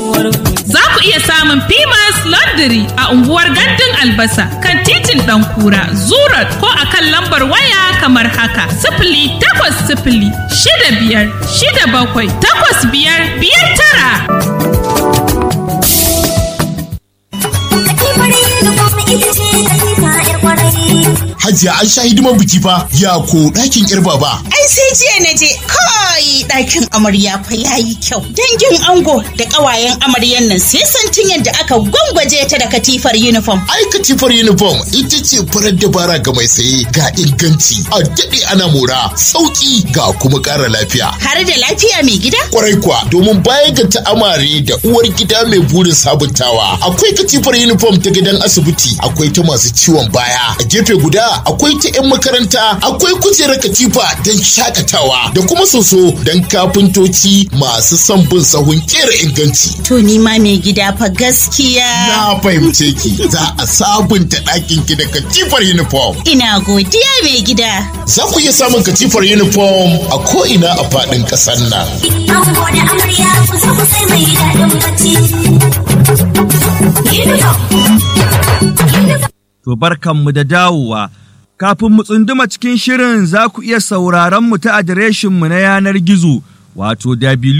Za ku iya samun Pimas Laundry a unguwar Gandun Albasa kan titin Ɗankura, Zurat ko a kan lambar waya kamar haka. Sifili takwas sifili shida biyar shida bakwai takwas biyar biyar tara. Hajiya an sha hidiman biki fa ya ko ɗakin ƴar baba. Ai sai jiya na je kai ɗakin amarya fa yayi kyau. Dangin ango da ƙawayen amaryan nan sai santin yadda aka gwangwaje ta da katifar uniform. Ai katifar uniform ita ce farar dabara ga mai saye ga inganci a daɗe ana mora sauƙi ga kuma ƙara lafiya. Har da lafiya mai gida? Kwarai kuwa domin baya ga ta'amare da uwar gida mai burin sabuntawa akwai katifar uniform ta gidan asibiti akwai ta masu ciwon baya a gefe guda akwai ta 'yan makaranta akwai kujerar katifa don shakatawa da kuma soso don kafintoci masu son bin sahun kera inganci. To ni ma mai gida fa gaskiya. Na fahimce ki za a sabunta ɗakin ki da katifar uniform. Ina godiya mai gida. Za ku iya samun katifar uniform a ko'ina a faɗin ƙasar nan. Ango da amarya kusa kusa mai daɗin bacci. To barkanmu da dawowa. Kafin mu tsunduma cikin shirin za ku iya sauraron mu ta adireshinmu na yanar gizo wato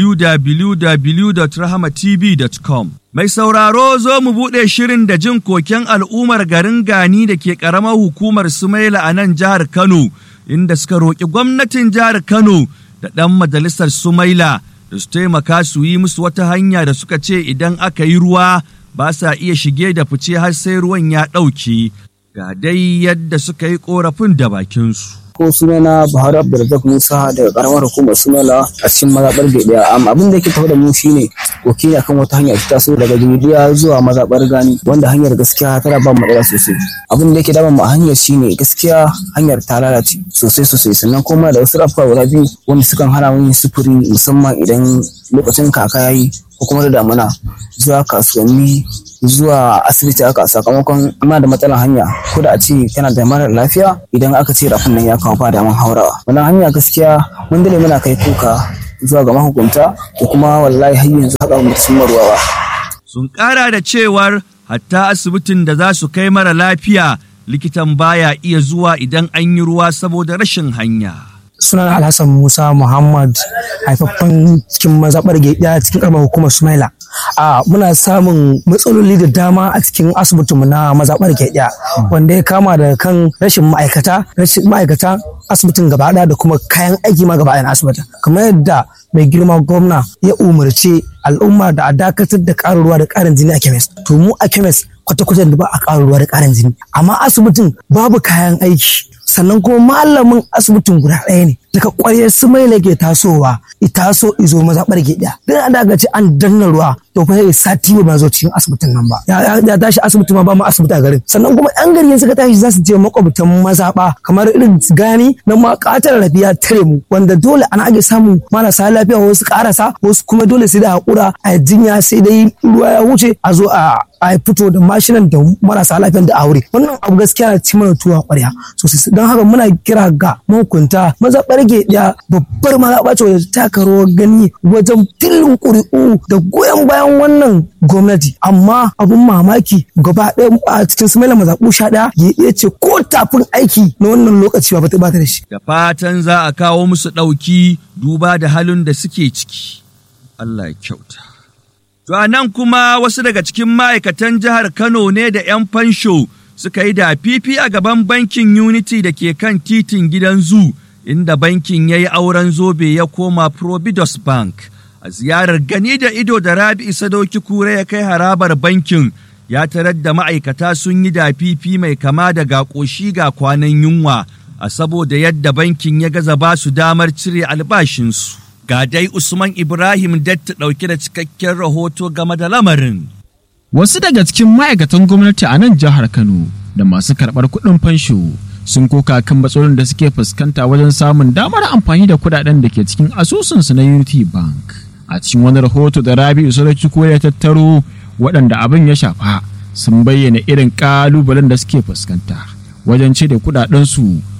www.rahamatv.com. Mai sauraro zo mu buɗe shirin da jin koken al'ummar garin Gani da ke ƙaramar hukumar Sumaila a nan jihar Kano, inda suka roƙi gwamnatin jihar Kano da ɗan majalisar Sumaila da su taimaka su yi musu wata hanya da suka ce idan aka yi ruwa ba sa iya shige da fice har sai ruwan ya ɗauke. Ga dai yadda suka yi ƙorafin da bakinsu. ko sunana Buhari Abdulrazak Musa daga karamar hukumar Sumala a cikin mazaɓar Gaiɗaya. Amma abin da yake tafi da mu shine koki ne akan wata hanya ta taso daga Jibiya zuwa mazaɓar Gani wanda hanyar gaskiya tana ba matsala sosai. Abin da yake damun mu a hanyar shine gaskiya hanyar ta lalace sosai sosai sannan kuma da wasu rafuka guda biyu wanda sukan hana mu yin sufuri musamman idan lokacin kaka yayi ko kuma da damuna zuwa kasuwanni zuwa asibiti haka sakamakon ina da matsalar hanya ko da a ce kana da mara lafiya idan aka ce rafin nan ya kawo ba daman haurawa wannan hanya gaskiya mun dole muna kai kuka zuwa ga mahukunta ko kuma wallahi har yanzu haka mu sun ruwa ba Sun ƙara da cewar hatta asibitin da za su kai mara lafiya likitan baya iya zuwa idan an yi ruwa saboda rashin hanya. sunan alhassan musa muhammad haifaffen cikin mazaɓar ɗaya cikin ƙaramar hukumar sumaila a muna samun matsaloli da dama a cikin asibitinmu na mazaɓar ɗaya wanda ya kama daga kan rashin ma'aikata rashin ma'aikata asibitin gaba ɗaya da kuma kayan aiki ma gaba ɗaya na asibitin kamar yadda mai girma gwamna ya umarci al'umma da a dakatar da ƙarin ruwa da ƙarin jini a kemis to mu a kemis kwata-kwata da ba a ƙarin ruwa da ƙarin jini amma asibitin babu kayan aiki sannan kuma malamin asibitin guda ɗaya ne daga ƙwaryar su mai ke tasowa i taso izo mazaɓar gida dan da ga ce an danna ruwa to fa sai sati ba zo cikin asibitin nan ba ya tashi asibiti ma ba mu asibiti a garin sannan kuma yan gari suka tashi za su je makwabtan mazaɓa kamar irin gani na ma ƙatar rafi ya tare mu wanda dole ana ake samun marasa lafiya wasu ƙarasa wasu kuma dole sai da haƙura a jinya sai dai ruwa ya wuce a zo a a fito da mashinan da marasa lafiyan da aure wannan abu gaskiya na ci mana tuwa ƙwarya sosai don haka muna kira ga mahukunta maza ɓarge ɗaya babbar mazaɓa ce wadda ta taka rawar gani wajen tilin ƙuri'u da goyon bayan wannan gwamnati amma abun mamaki gaba ɗaya a cikin su mazaɓu sha ɗaya ya iya ce ko tafin aiki na wannan lokaci ba ta da shi. Da fatan za a kawo musu ɗauki duba da halin da suke ciki. Allah ya kyauta. To a nan kuma wasu daga cikin ma'aikatan jihar Kano ne da 'yan fansho suka yi da fifi a gaban bankin Unity da ke kan titin gidan zu inda bankin ya yi auren zobe ya koma Providus Bank. A ziyarar gani da ido da Rabi'u Sadoki Kure ya kai harabar bankin ya tarar da ma'aikata sun yi da fifi mai kama da ga ƙoshi ga kwanan yunwa a saboda yadda bankin ya gaza ba su damar cire albashinsu. Ga dai Usman Ibrahim Datta ɗauke da cikakken rahoto game da lamarin. Wasu daga cikin ma'aikatan gwamnati a nan jihar Kano da masu karɓar kuɗin fansho sun koka kan matsalolin da suke fuskanta wajen samun damar amfani da kuɗaɗen da ke cikin asusunsu na Unity Bank. A cikin wani rahoto da Rabi'u Sarki ko ya tattaro waɗanda abin ya shafa sun bayyana irin ƙalubalen da suke fuskanta wajen cire kuɗaɗensu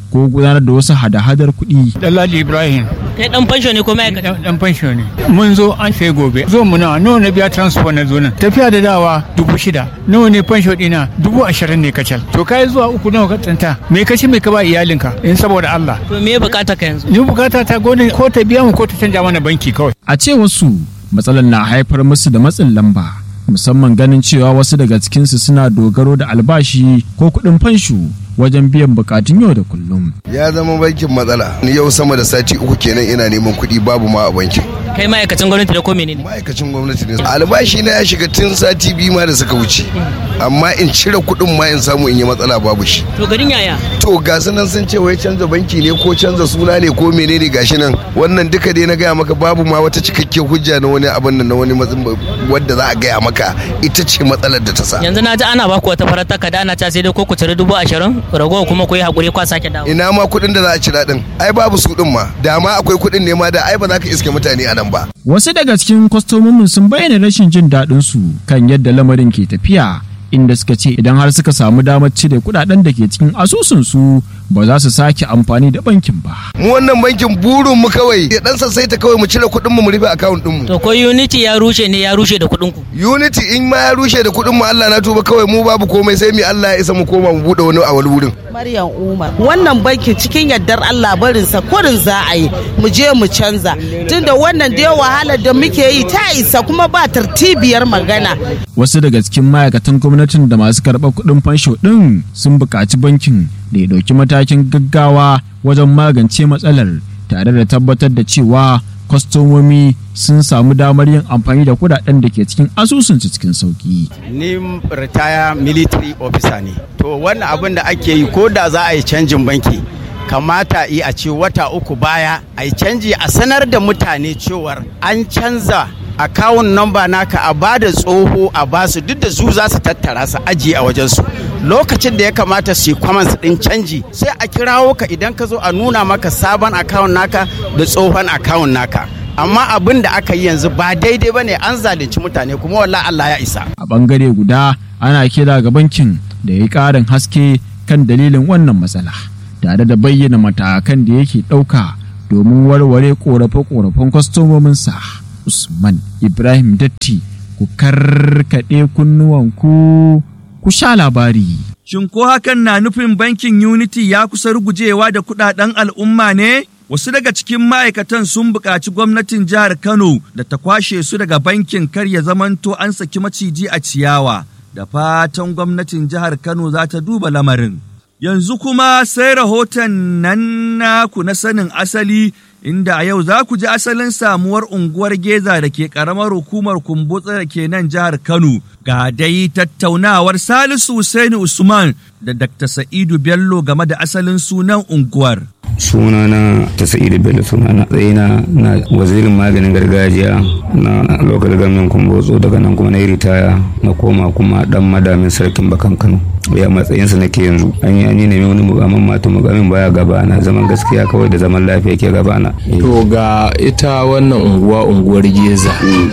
ko gudanar da wasu hada-hadar kuɗi. Dalladi Ibrahim. Kai dan fansho ne ko ma'aikata? Dan fansho ne. Mun zo an sai gobe. Zo mu nawa nawa na biya transport na zo nan. Tafiya da dawa dubu shida. Nawa ne fansho dina dubu ashirin ne kacal. To kai zuwa uku nawa ka tsanta. Me ka ci me ka ba iyalinka in saboda Allah. To me bukata ka yanzu? Ni bukata ta gode ko ta biya mu ko ta canja mana banki kawai. A ce wasu matsalar na haifar musu da matsin lamba. musamman ganin cewa wasu daga cikinsu suna dogaro da albashi ko kuɗin fansho wajen biyan bukatun yau da kullum. Ya zama bankin matsala. Ni yau sama da sati uku kenan ina neman kuɗi babu ma a bankin. Kai ma'aikacin gwamnati da ko menene? Ma'aikacin gwamnati ne. Albashi na ya shiga tun sati biyu ma da suka wuce. Amma in cire kuɗin ma in samu in yi matsala babu shi. To garin yaya? To ga su nan sun ce wai canza banki ne ko canza suna ne ko menene gashi nan. Wannan duka dai na gaya maka babu ma wata cikakken hujja na wani abin nan na wani matsin wadda za a gaya maka ita ce matsalar da ta sa. Yanzu na ji ana baku wata farar takarda ana ta sai dai ko ku cire dubu ashirin ragowa kuma ku yi hakuri kwa sake dawo. Ina ma kuɗin da za a cira din ai babu su din ma da ma akwai kuɗin ne ma da ai ba za ka iske mutane a nan ba. Wasu daga cikin kwastomomin sun bayyana rashin jin daɗin su kan yadda lamarin ke tafiya inda suka ce idan har suka samu damar cire kuɗaɗen da ke cikin asusun su ba za su sake amfani da bankin ba. Mu wannan bankin burin mu kawai ya dan sassaita kawai mu cire kuɗin mu mu rufe account din mu. To ko Unity ya rushe ne ya rushe da kuɗin ku. Unity in ma ya rushe da kuɗin mu Allah na tuba kawai mu babu komai sai mu Allah ya isa mu koma mu bude wani a wani wurin. Maryam Umar wannan bankin cikin yardar Allah barin sa kurin za a yi mu je mu canza tunda wannan da wahalar da muke yi ta isa kuma ba tartibiyar magana. Wasu daga cikin ma'aikatan gwamnatin da masu karɓar kuɗin fansho ɗin sun buƙaci bankin da ya ɗauki matakin gaggawa wajen magance matsalar tare da tabbatar da cewa kwastomomi sun samu damar yin amfani da kudaden da ke cikin asusunsu cikin sauki. Ni ritaya military officer ne. To wannan abin da ake yi ko da za a yi canjin banki kamata yi a ce wata uku baya a yi canji a sanar da mutane cewar an canza akawun namba naka a ba da tsoho a basu duk da su za su tattara su ajiye a wajensu lokacin da ya kamata su yi kwamansu din canji sai a kirawo ka idan ka zo a nuna maka sabon akawun naka da tsohon akawun naka amma abin da aka yi yanzu ba daidai ba ne an zalunci mutane kuma wallah Allah ya isa a bangare guda ana kira ga bankin da ya yi ƙarin haske kan dalilin wannan matsala tare da bayyana matakan da yake ɗauka domin warware ƙorafe-ƙorafen kwastomominsa. Usman Ibrahim Datti ku karkaɗe kunnuwanku ku sha labari. Shin ko hakan na nufin bankin Unity ya kusa rugujewa da kudaden al'umma ne? Wasu daga cikin ma'aikatan sun buƙaci gwamnatin jihar Kano da ta kwashe su daga bankin kar ya zamanto an saki maciji a ciyawa. Da fatan gwamnatin jihar Kano za ta duba lamarin. Yanzu kuma sai rahoton nan naku na sanin asali inda a yau za ku ji asalin samuwar unguwar Geza da ke ƙaramar hukumar Kumbutsa da ke nan jihar Kano. Ga dai tattaunawar Salisu Hussaini Usman da Dr. Sa'idu Bello game da asalin sunan unguwar. sunana ta sa'idu bello sunana tsayina na wazirin maganin gargajiya na local government kumbotso daga nan kuma na yi ritaya na koma kuma dan madamin sarkin bakan kano ya matsayinsa nake yanzu an yi an yi nemi wani mugamin mata mugamin baya gabana zaman gaskiya kawai da zaman lafiya ke gabana to ga ita wannan unguwa unguwar geza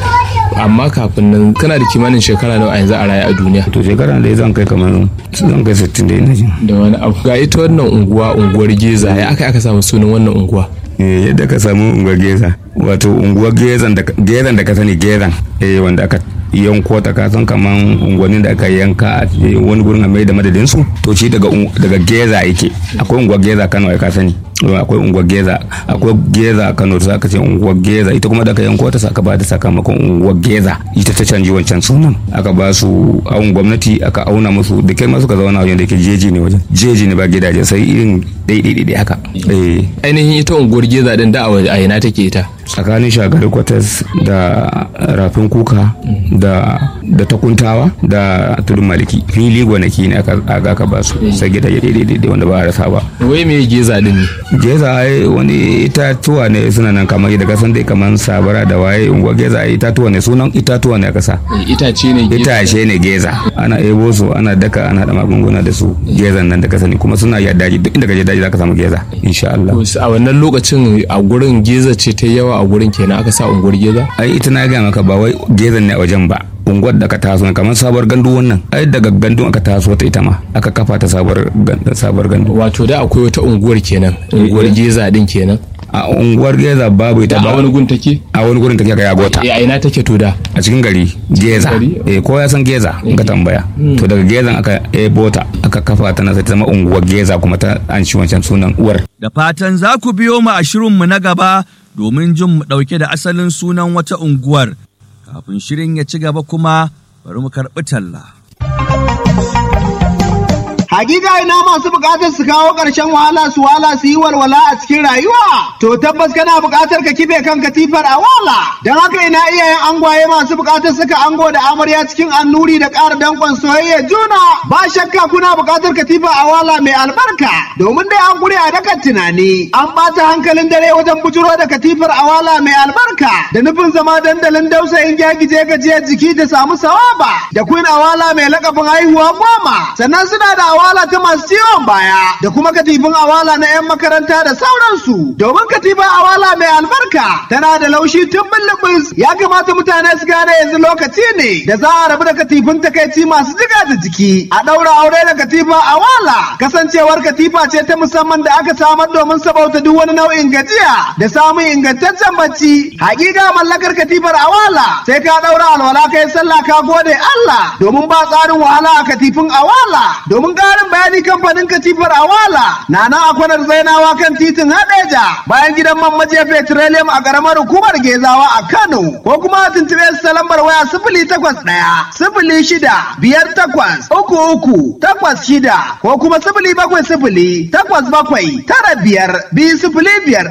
amma kafin nan kana da kimanin shekara nawa a yanzu a raye a duniya to shekara da zan kai kamar zan kai 60 da ina jin da wani abu ga ita wannan unguwa unguwar geza ya aka aka samu sunan wannan unguwa yadda ka samu unguwar geza wato unguwar gezan da ka sani gezan eh wanda aka yanko ta kasan kaman unguwannin da aka yanka a wani gurin a mai da madadin su to shi daga daga geza yake akwai unguwar geza Kano ai ka sani akwai unguwar geza akwai geza Kano sai aka ce unguwar geza ita kuma da aka yanko ta saka ba da sakamakon unguwar geza ita ta canji wancan sunan aka ba su awun gwamnati aka auna musu da kai ma suka zauna wajen da ke jeji ne wajen jeji ne ba gidaje sai irin daidai haka ainihin ita unguwar geza din da a ina take ita tsakanin shagari kwatas da rafin kuka da da takuntawa da tudun maliki fili gwanaki ne aka aka ba su sai gidaje daidai wanda ba a rasa ba wai me geza din ne geza ai wani itatuwa ne suna nan kamar yadda kasan dai kamar sabara da waye unguwa geza ai itatuwa ne sunan itatuwa ne kasa itace ne geza itace ne geza ana ebo su ana daka ana da magunguna da su gezan nan da ka sani kuma suna yadda daji duk inda ka je daji zaka samu geza insha Allah a wannan lokacin a gurin geza ce ta yawa a gurin kenan aka sa unguwar geza ai ita na ga maka ba wai gezan ne a wajen ba unguwar da aka taso kamar sabuwar gandu wannan ai daga gandun aka taso ta ita ma aka kafa ta sabuwar sabuwar gandu wato da akwai wata unguwar kenan unguwar geza din kenan a unguwar geza babu ita ba a wani gun take a wani gurin take ga yagota a ina take to da a cikin gari geza eh ko ya san geza in ka tambaya to daga gezan aka ebo ta aka kafa ta na sai ta zama unguwar geza kuma ta an shi wancan sunan uwar Da fatan za ku biyo mu a shirinmu na gaba domin jin mu ɗauke da asalin sunan wata unguwar. Kafin shirin ya ci gaba kuma bari mu karɓi talla. Hakika ina masu bukatar su kawo ƙarshen wahala su wala su yi walwala a cikin rayuwa. To tabbas kana bukatar ka kife kan katifar a wala. Don haka ina iyayen angwaye masu bukatar saka ango da amarya cikin annuri da ƙara danƙon soyayya juna. Ba shakka kuna bukatar katifa a wala mai albarka. Domin dai an gure a dakan tunani. An ɓata hankalin dare wajen bujuro da katifar a wala mai albarka. Da nufin zama dandalin dausayin gyagije gajiyar jiki da samu sawaba. Da queen awala mai lakabin haihuwa goma. Sannan suna da awala ta masu ciwon baya da kuma katifin awala na 'yan makaranta da sauransu domin katifin awala mai albarka tana da laushi tun bullubus ya kamata mutane su gane yanzu lokaci ne da za a rabu da katifin takaici masu jiga da jiki a ɗaura aure da katifa awala kasancewar katifa ce ta musamman da aka samar domin sabauta duk wani nau'in gajiya da samun ingantaccen bacci hakika mallakar katifar awala sai ka ɗaura alwala kai sallah ka gode Allah domin ba tsarin wahala a katifin awala domin ƙarin bayani kamfanin katifar awala na nan a kwanar zainawa kan titin hadeja bayan gidan man maje petroleum a ƙaramar hukumar gezawa a kano ko kuma a tuntuɓe su ta lambar waya sifili takwas ɗaya sifili shida biyar takwas uku uku takwas shida ko kuma sifili bakwai sifili takwas bakwai tara biyar biyu sifili biyar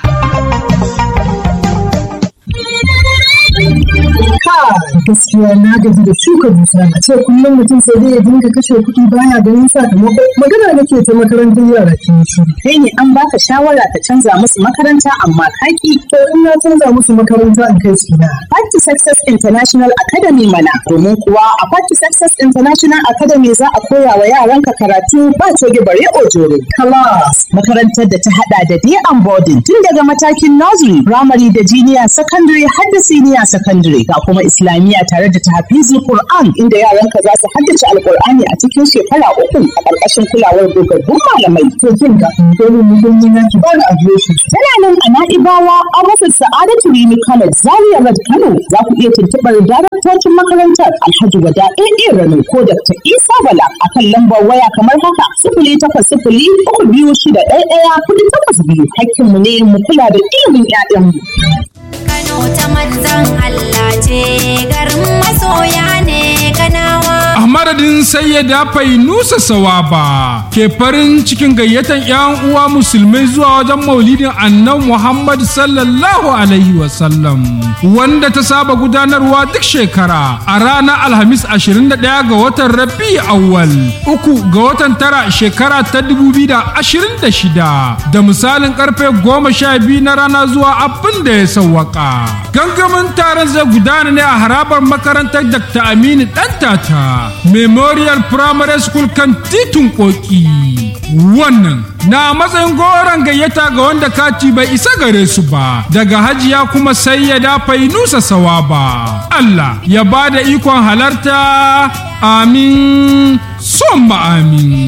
ɗaya. gaskiya na gaji da shuka dusa a ce kullum mutum sai dai ya dinga kashe kuɗi baya ganin sakamako magana nake ta makarantar yara ke shi kai ne an baka shawara ka canza musu makaranta amma kaki to in na canza musu makaranta in kai su na Party Success International Academy mana domin kuwa a Party Success International Academy za a koya wa yaranka karatu ba coge bare ojoro class makarantar da ta hada da day and boarding tun daga matakin nursery primary da junior secondary har da senior secondary ga kuma islamiyya tare da tahfizul Qur'an inda yaranka za su haddace alkur'ani a cikin shekara uku a ƙarƙashin kulawar dogaggun malamai. To kin ga dole mu gani na ki ba adireshi. Tana nan a Na'ibawa a rufin Sa'adatu Rimi College Zaria Road Kano za ku iya tuntuɓar daraktocin makarantar Alhaji Wada AA Rano ko Dr. Isa Bala a kan lambar waya kamar haka sifili takwas sifili uku biyu shida ɗaya ɗaya kuɗi takwas biyu hakkinmu ne mu kula da ilimin 'ya'yanmu. Kano ta manzan Allah ce garin masoya ne kanawa. A madadin sayyada Fainusa Sawaba ke farin cikin gayyatan 'yan uwa musulmai zuwa wajen maulidin annabi Muhammad sallallahu alaihi wasallam wanda ta saba gudanarwa duk shekara a ranar Alhamis 21 ga watan Rabi awwal uku ga watan tara shekara ta 2026 da misalin karfe goma sha biyu na rana zuwa abin da ya sawwaka. Gangamin taron zai gudana ne a harabar makarantar Dr. Aminu Dantata Memorial Primary School kan titin Koki. Wannan na matsayin goron gayyata ga wanda kati bai isa gare su ba daga hajiya kuma sai ya dafa nusa sawa ba. Allah ya ba da ikon halarta amin son amin.